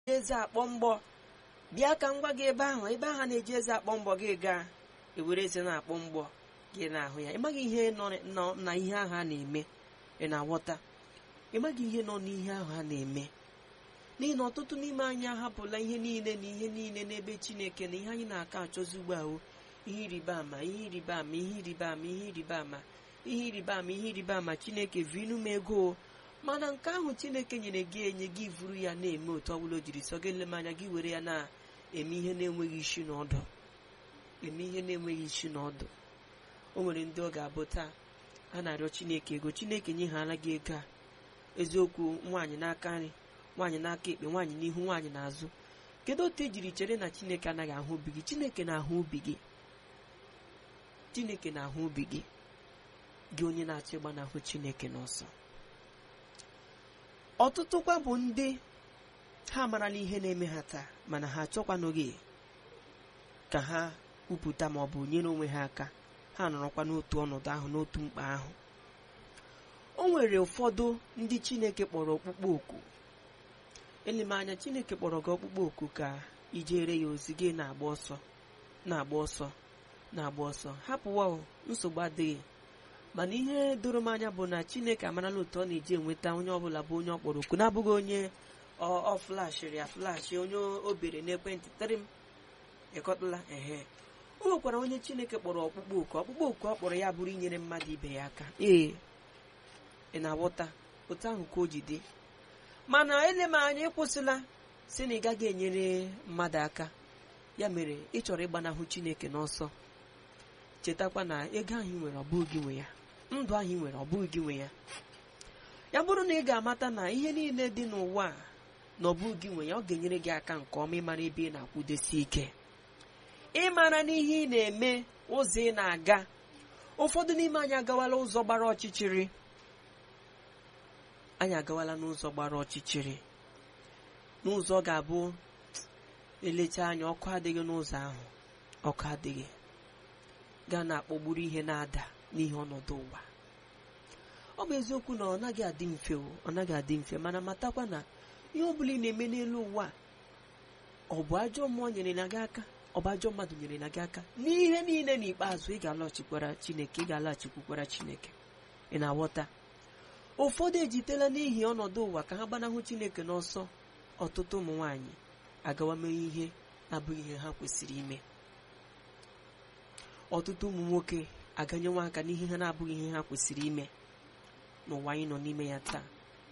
eze akpọ mgbọ bịa ka m gwa gị ebe ahụ ebe ahụ na-eji eze akpọ mbọ gị gaa ewere eze na-akpọ mgbọ gị na-ahụ ya ịmaghị ihe nọ na ihe ahụ a na-eme ị na-aghọta ịmaghị ihe nọ n'ihe ahụ a na-eme n'ihi na ọtụtụ n'ime anyị ahapụla ihe niile na ihe niile n'ebe chineke na ihe anyị na-aka achọzi ugbu ahụ ihe ịrịba ama ihe ịrịba ama ihe ịrịba ama ihe ịrịba ama ihe ịrịba ama ihe ịrịba ama chineke vinu m ego mana nke ahụ chineke nyere gị enye gị vuru ya na-eme otu ọbụla o jiri sọ gị ele m anya gị were ya na-eme ihe na-enweghị isi na ọdụ eme ihe na-enweghị isi na ọdụ o nwere ndị ọ ga-abụ taa a na-arịọ chineke ego chineke nyeghala gị ego a eziokwu nwaanyị n'aka nri nwaanyị n'aka ekpe nwaanyị n'ihu nwaanyị n'azụ kedu otu ejiri chere na chineke anaghị ahụ obi gị chineke na-ahụ obi gị chineke na-ahụ obi gị gị onye na-achọ ịgbanahụ chineke n'ọsọ ọtụtụkwa bụ ndị ha marala ihe na-eme ha taa mana ha achọkwanụghị ka ha kwupụta ma ọ bụ nyere onwe ha aka ha nọrọkwa n'otu ọnọdụ ahụ n'otu mkpa ahụ o nwere ụfọdụ ndị chineke kpọrọ ọkpụkpọ oku eleme anya chineke kpọrọ gị ọkpụkpọ oku ka ijere ya ozi gị na-agba ọsọ na-agba ọsọ na-agba ọsọ hapụwa nsogbu adịghị mana ihe doro m anya bụ na chineke amarala otu ọ na-eji enweta onye ọbụla bụ onye ọ kpọrọ oku na-abụghị onye ọ flashịrị ya flashị onye o bere n'ekwentị tịrị m ịkọtala ehe o nwekwara onye chineke kpọrọ ọkpụkpọ oku ọkpụkpọ oku ọ kpọrọ ya bụrụ inyere mmadụ ibe ya aka ee ị na-aghọta otu ahụ ka o ji dị mana ele m anya ịkwụsịla si na ị gaghị enyere mmadụ aka ya mere ị chọrọ ịgbanahụ chineke n'ọsọ chetakwa na ego ahụ ị nwere ọ bụghị gị nwe ya ndụ ahụ ị nwere ọ bụghị gị nwe ya ya bụrụ na ị ga-amata na ihe niile dị n'ụwa a na ọ bụghị gị nwe ya ọ ga-enyere gị aka nke ọma ịmara ebe ị na-akwụdesi ike ịmara n'ihe ị na-eme ụzọ ị na-aga ụfọdụ n'ime anyị agawala ụzọ gbara ọchịchịrị anyị agawala n'ụzọ gbara ọchịchịrị n'ụzọ ga-abụ elecha anya ọkụ adịghị n'ụzọ ahụ ọkụ adịghị gaa na-akpọgburu ihe na-ada n'ihe ọnọdụ ụwa ọ bụ eziokwu na ọ naghị adị mfe ọ naghị adị mfe mana matakwa na ihe ọ bụla ị na-eme n'elu ụwa ọ bụ ajọ mmụọ nyere na gị aka ọ bụ ajọ mmadụ nyere na gị aka n'ihe niile n'ikpeazụ ị ga-alọghachikwara chineke ị ga-alaghachikwukwara chineke ị na-aghọta ụfọdụ ejitela n'ihi ọnọdụ ụwa ka ha gbanahụ chineke n'ọsọ ọtụtụ ụmụ nwanyị agawa mee ihe abụghị ihe ha kwesịrị ime ọtụtụ ụmụ nwoke aganyewa aka n'ihe ha na-abụghị ihe ha kwesịrị ime n'ụwa anyị nọ n'ime ya taa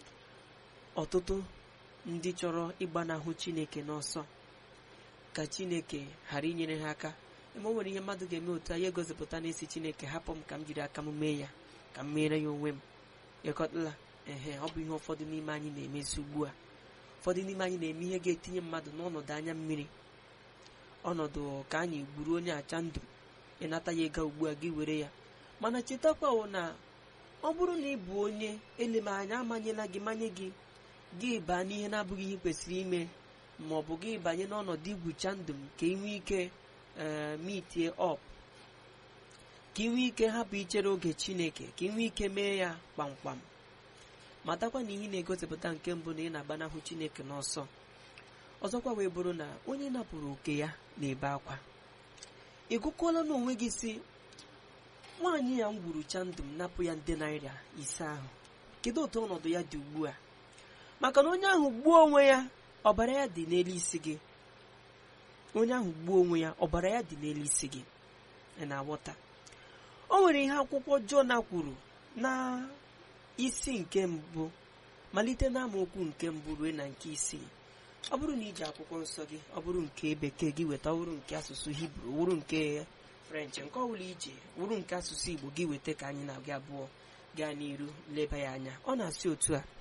ọtụtụ ndị chọrọ ịgbanahụ chineke n'ọsọ ka chineke ghara inyere ha aka ebe o nwere ihe mmadụ ga-eme otu anyị egosipụta n'isi chineke hapụ m ka m jiri aka m mee ya ka m meere ya onwe m ịkọtala ehe ọ bụ ihe ụfọdụ n'ime anyị na-emezi ugbu a ụfọdụ n'ime anyị na-eme ihe ga-etinye mmadụ n'ọnọdụ anya mmiri ọnọdụ ka anyị gburu onye acha ndụ ịnata ya ego ugbu a gị were ya mana chetakwawo na ọ bụrụ na ị bụ onye eleme anya amanyela gị manye gị gị baa n'ihe na-abụghị ihe kwesịrị ime ma ọ bụ gị banye n'ọnọdụ igwucha ndụ m ka ị nwee ike ee mitie ọp ka ị nwee ike hapụ ichere oge chineke ka ị nwee ike mee ya kpamkpam matakwa na ihe na-egosipụta nke mbụ na ị na-agbanahụ chineke n'ọsọ ọzọkwa wee bụrụ na onye napụrụ oke ya na-ebe akwa ị gụkwala n'onwe gị si nwaanyị ya m gwurucha ndụ m napụ ya nde naira ise ahụ kedu otu ọnọdụ ya dị ugbu a maka na onye ahụ gbuo onwe ya ọbara ya dị n'elu isi gị onye ahụ gbuo onwe ya ọbara ya dị n'elu isi gị ị na-aghọta o nwere ihe akwụkwọ Jona kwuru na isi nke mbụ malite na amaokwu nke mbụ ruo na nke isii ọ bụrụ na iji akwụkwọ nsọ gị ọ bụrụ nke bekee gị weta wụrụ nke asụsụ hibru wụrụ nke french nke ọ bụla ije wụrụ nke asụsụ igbo gị weta ka anyị na-aga abụọ gaa n'iru leba ya anya ọ na-asị otu a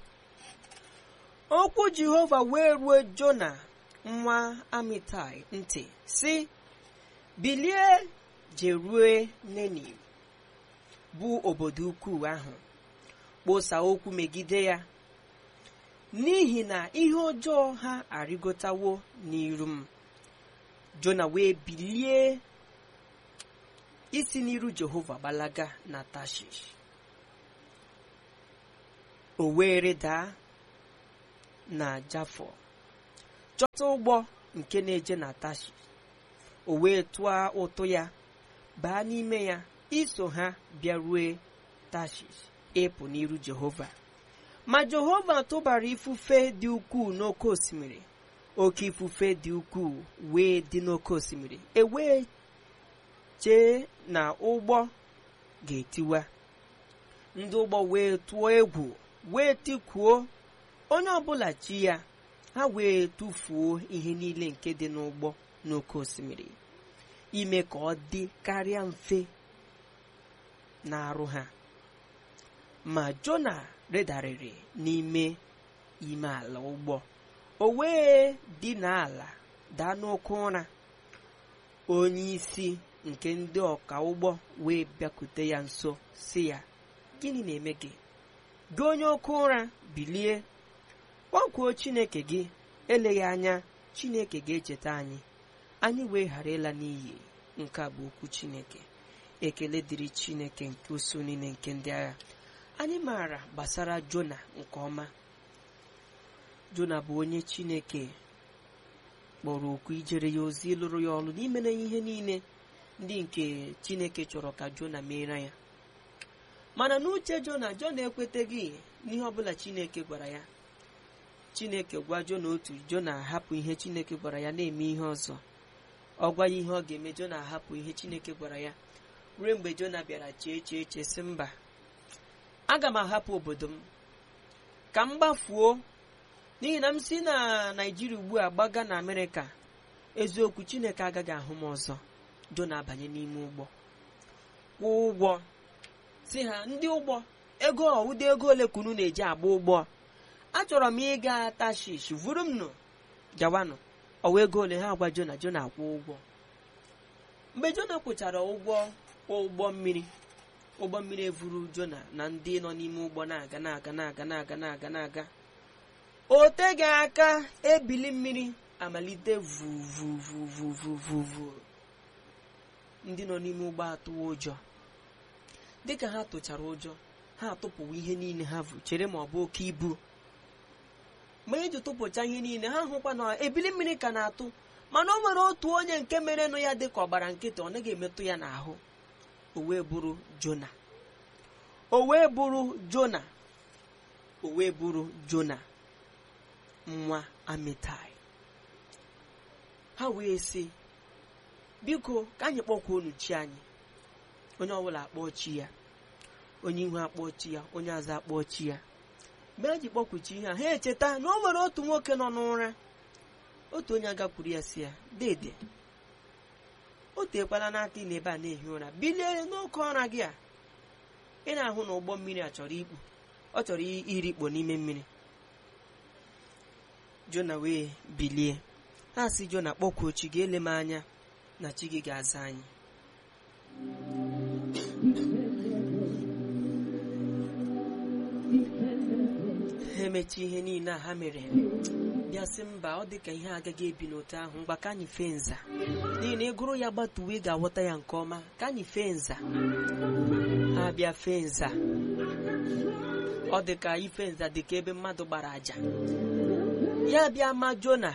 okwu jehova wee ruo jona nwa amitai ntị si bilie jerue neniv bụ obodo ukwu ahụ kposa okwu megide ya n'ihi na ihe ọjọọ ha arịgotawo n'iru m jona wee bilie isi n'iru jehova gbalaga na tashish o wee rịdaa na jafọ chọta ụgbọ nke na-eje na tashi o wee tụọ ụtụ ya baa n'ime ya iso ha bịarue tashish ịpụ n'iru jehova ma jehova tụbara ifufe dị ukwuu n'oké osimiri oke ifufe dị ukwuu wee dị n'oké osimiri e wee chee na ụgbọ ga-etiwa ndị ụgbọ wee tụọ egwu wee tikuo onye ọbụla chi ya ha wee tụfuo ihe niile nke dị n'ụgbọ n'oké osimiri ime ka ọ dị karịa mfe na-arụ ha ma jona rịdarịrị n'ime ime ala ụgbọ o wee dị n'ala daa n'oke ụra onye isi nke ndị ọka ụgbọ wee bịakute ya nso si ya gịnị na-eme gị gị onye oke ụra bilie kpọkuo chineke gị eleghị anya chineke ga-echeta anyị anyị wee ghara ịla n'iyi nke a bụ okwu chineke ekele dịrị chineke nke usu niile nke ndị agha anyị maara gbasara jona nke ọma jona bụ onye chineke kpọrọ okwu ijere ya ozi lụrụ ya ọrụ n'ime na ihe niile ndị nke chineke chọrọ ka jona meere ya mana n'uche jona jona ekweteghị n'ihe ọbụla chineke gwara ya chineke gwa jona otu jona ahapụ ihe chineke gwara ya na-eme ihe ọzọ ọ gwa ya ihe ọ ga-eme jona ahapụ ihe chineke gwara ya ruo mgbe jona bịara chee chee chee sị mba aga m ahapụ obodo m ka m gbafuo n'ihi na m si na naijiria ugbu a gbaga na amerịka eziokwu chineke agaghị ahụ m ọzọ jona abanye n'ime ụgbọ kwụọ ụgwọ si ha ndị ụgbọ ego ụdị ego ole kunu na-eji agba ụgbọ achọrọ m ịga tashish vuru m nụ gawanụ ọwa ego ole ha gwa jona jona akwụ ụgwọ mgbe jona kwụchara ụgwọ ụgbọ mmiri ụgbọ mmiri evuru jona na ndị nọ n'ime ụgbọ na-aga na-aga na-aga na-aga na-aga na-aga o teghị aka ebili mmiri amalite vuvuvuvuvuvu ndị nọ n'ime ụgbọ atụwa ụjọ dịka ha tụchara ụjọ ha atụpụwa ihe niile ha vu chere ma ọ bụ oke ibu mgbe eji tụpụcha ihe niile ha hụkwa na ebili mmiri ka na-atụ mana o nwere otu onye nke merenụ ya dị ka ọgbara nkịtị ọ naghị emetụ ya n'ahụ o wee bụrụ jona o wee bụrụ jona o wee bụrụ jona nwa amitai ha wee sị biko ka anyị kpọkwa unu chi anyị onye ọbụla akpọọ chi ya onye ihu akpọọ chi ya onye azụ akpọọ chi ya mgbe ha ji kpọkwuchi ihe a ha echeta na o nwere otu nwoke nọ n'ụra otu onye agakwuru ya si ya dede o teekwala n'aka ị na ebe a na-ehi ụra bilie n'oke ụra gị a ị na-ahụ na ụgbọ mmiri a chọrọ ikpu ọ chọrọ irikpo n'ime mmiri jona wee bilie ha si jona kpọkwuo chi gị ele m anya na chi gị ga-aza anyị ha emechi ihe niile a ha mere bịa sị mba ọ dị ka ihe agaghị ebi n'otu ahụ mgba ka anyị fee nza n'ihi na ịgụrụ ya gbatuwe ị ga-aghọta ya nke ọma ka anyị fee nza ha bịa fee nza ọ dị ka ife nza dị ka ebe mmadụ gbara àjà ya bịa ma jona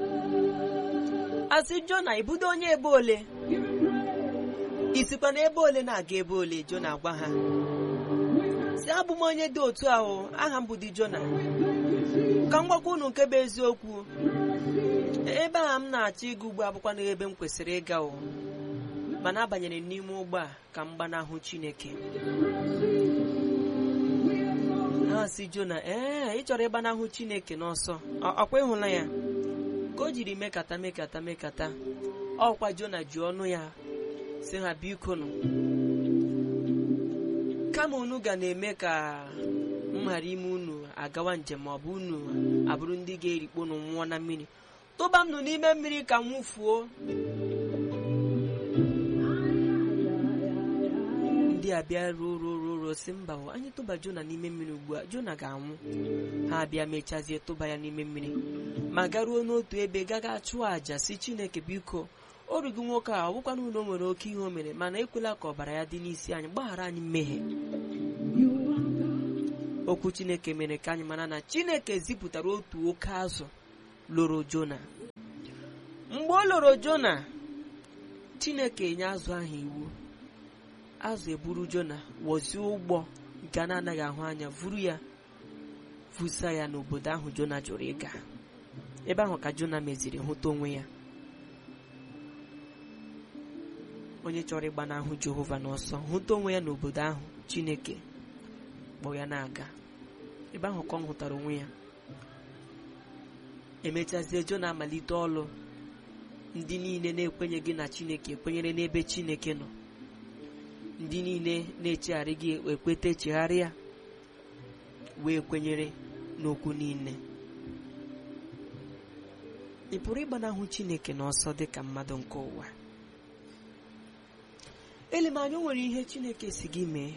asị jona ibudo onye ebe ole isikwa na ebe ole na-aga ebe ole jona gwa ha si abụ m onye dị otu ahụ aha m bụ di jona ka m gwakwa unu nke bụ eziokwu ebe a m na-achọ ịga ugbo abụkwa n'ebe m kwesịrị ịga o mana abanyere m n'ime ụgbọ a ka m gbanahụ chineke ha si jona ee ị chọrọ ịgbanahụ chineke n'ọsọ ọkwa ịhụla ya ka o jiri mekata mekata mekata ọkwa jona ji ọnụ ya si ha biko nụ kama unu ga na-eme ka m ghara ime unu agawa njem ma ọ bụ unu abụrụ ndị ga-erikpo nụ nwụọ na mmiri tụba m nụ n'ime mmiri ka m nwụfuo ndị a bịa ruo ruo ruo ruo si mba o anyị tụba jona n'ime mmiri ugbu a jona ga-anwụ ha bịa mechazie tụba ya n'ime mmiri ma garuo n'otu ebe gaga chụọ àjà si chineke biko o rughị nwoke a ọ bụkwana ụlọ nwere oke ihe o mere mana ekwela ka ọbara ya dị n'isi anyị gbaghara anyị mmehie okwu chineke mere ka anyị mara na chineke zipụtara otu oke azụ loro jona mgbe o loro jona chineke nye azụ ahụ iwu azụ eburu jona wozie ụgbọ nke a na-anaghị ahụ anya vuru ya vusa ya n'obodo ahụ jona jụrụ ịga ebe ahụ ka jona meziri hụta onwe ya onye chọrọ ịgbanahụ jehova n'ọsọ hụta onwe ya n'obodo ahụ chineke kpọ ya na-aga ebe ahụ ka ọ hụtara onwe ya emechazie jona amalite ọlụ ndị niile na-ekwenyeghị na chineke ekwenyere n'ebe chineke nọ ndị niile na-echegharị gị ekweta echegharịa wee kwenyere n'okwu niile ị pụrụ ịgbanahụ chineke n'ọsọ dị ka mmadụ nke ụwa elemanya o nwere ihe chineke si gị mee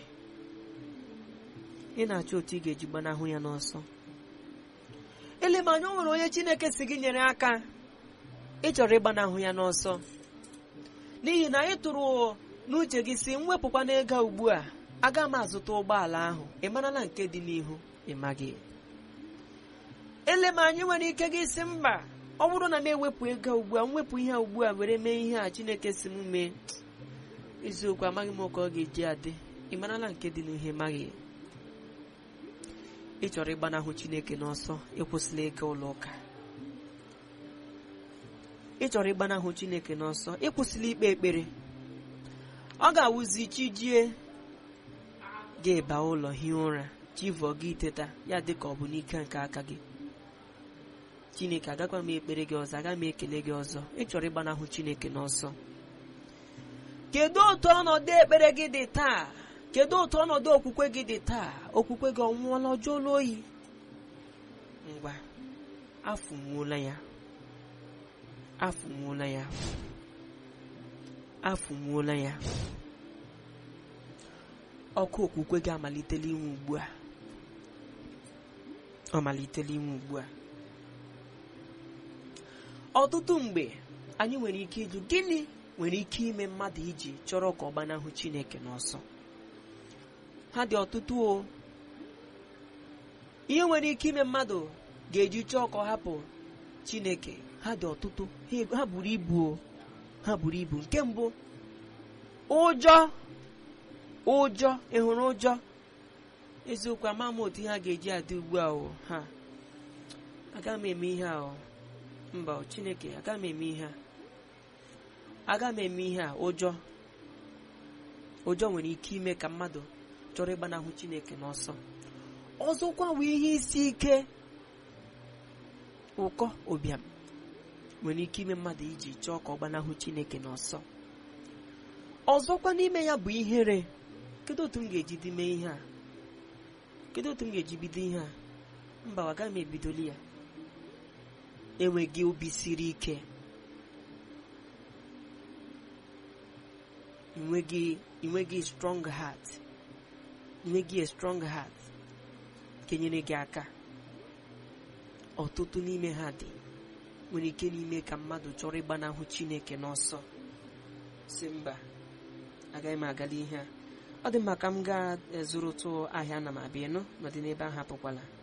ị na-achọ otu ị ga-eji gbanahụ ya n'ọsọ elemanya o nwere onye chineke si gị nyere aka ị chọrọ ịgbanahụ ya n'ọsọ n'ihi na ị tụrụ n'uche gị si mwepụkwa n'ego ugbu a aga m azụta ụgbọala ahụ ị marala nke dị n'ihu ị maghị ele m anyị nwere ike gị si mba ọ bụrụ na m ewepụ ego ugbu a mwepụ ihe a ugbu a were mee ihe a chineke si m mee eziokwu amaghị m ka ọ ga-eji adị ị marala nke dị n'ihe maghị ị chọrọ ịgbanahụ chineke n'ọsọ ịkwụsịla ịga ụlọ ụka ị chọrọ ịgbanahụ chineke n'ọsọ ịkwụsịla ikpe ekpere ọ ga-awụzi chi jie ga-eba ụlọ hie ụra chivọ gị teta ya dị ka ọ bụ n'ike nke aka gị chineke agakwa m ekpere gị ọzọ aga m ekele gị ọzọ ị chọrọ ịgbanahụ chineke n'ọsọ kedu otu ọnọdụ ekpere gị dị taa kedu otu ọnọdụ okwukwe gị dị taa okwukwe gị ọnwụọla ọjọọla oyi ngwa afụnwuola ya afụnwuola ya afụnwuola ya ọkụ okwukwe gị amalitela inwe ugbu a ọ malitela inwe ugbu a ọtụtụ mgbe anyị nwere ike ịjụ gịnị nwere ike ime mmadụ iji chọrọ ka ọ gbanahụ chineke n'ọsọ ha dị ọtụtụ o ihe nwere ike ime mmadụ ga-eji chọọ ka ọ hapụ chineke ha dị ọtụtụ ha buru ibu o ha buru ibu nke mbụ ụjọ ụjọ ị hụrụ ụjọ eziokwu ama m otu ha ga-eji adị ugbu a o ha aga m eme ihe a o mba chineke aga m eme ihe a aga m eme ihe a ụjọ ụjọ nwere ike ime ka mmadụ chọrọ ịgbanahụ chineke n'ọsọ ọzọkwa bụ ihe isi ike ụkọ ụbịam nwere ike ime mmadụ iji chọọ ka ọ gbanahụ chineke n'ọsọ ọzọkwa n'ime ya bụ ihere kedu otu m ga-eji dị mee ihe a kedu otu m ga-eji bido ihe a mba agaghị m ebidoli ya enweghị obi siri ike inweghị strong heart inweghị a strong heart kenyere gị aka ọtụtụ n'ime ha dị nwere ike n'ime ka mmadụ chọrọ ịgbanahụ chineke n'ọsọ si mba agaghị m agala ihe a ọ dị mma ka m gaa zụrụtụ ahịa na m abịa nọ n'ọdị n'ebe ahụ apụkwala